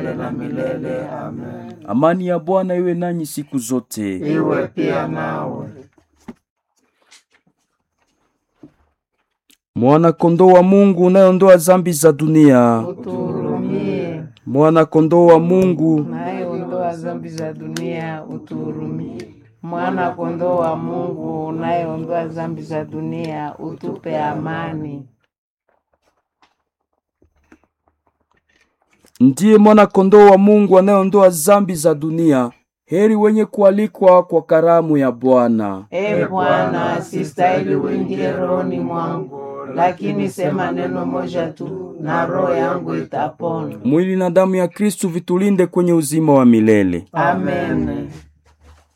milele na milele. Amen. Amani ya Bwana iwe nanyi siku zote. Iwe pia nawe. Mwana kondoo wa Mungu unayeondoa zambi za dunia, Utuhurumie. mwana kondoo wa Mungu Unayeondoa dhambi za dunia, utuhurumie. Mwana kondoo wa Mungu unayeondoa dhambi za dunia, utupe amani. ndiye mwana kondoo wa Mungu anayeondoa zambi za dunia. Heri wenye kualikwa kwa karamu ya Bwana. E Bwana, sistahili uingie rohoni mwangu, lakini sema neno moja tu na roho yangu itapona. Mwili na damu ya Kristu vitulinde kwenye uzima wa milele. Amen.